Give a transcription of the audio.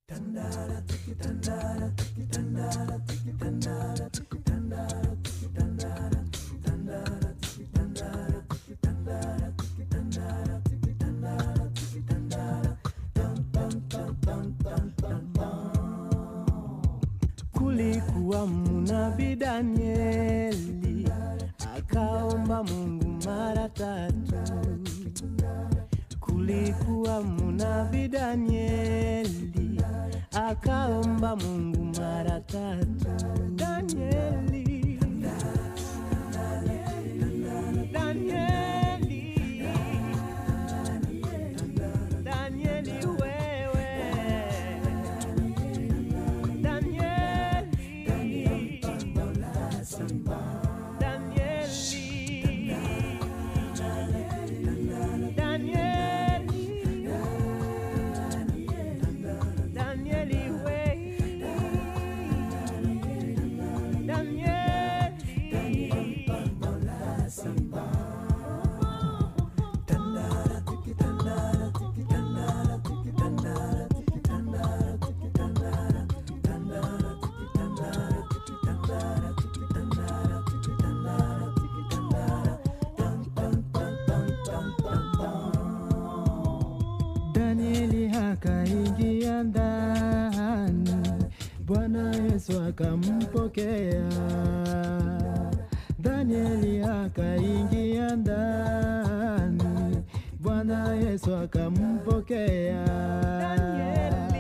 Kulikuwa mnabii Danieli akaomba Mungu mara tatu. Kulikuwa mnabii Danieli akaomba Mungu mara tatu. Danieli, Danieli, Danieli wewe Danieli, Danieli, Danieli, Danieli, we, Danieli. Danieli akaingia ndani, Bwana Yesu akampokea. Danieli akaingia ndani, Bwana Yesu akampokea. Danieli.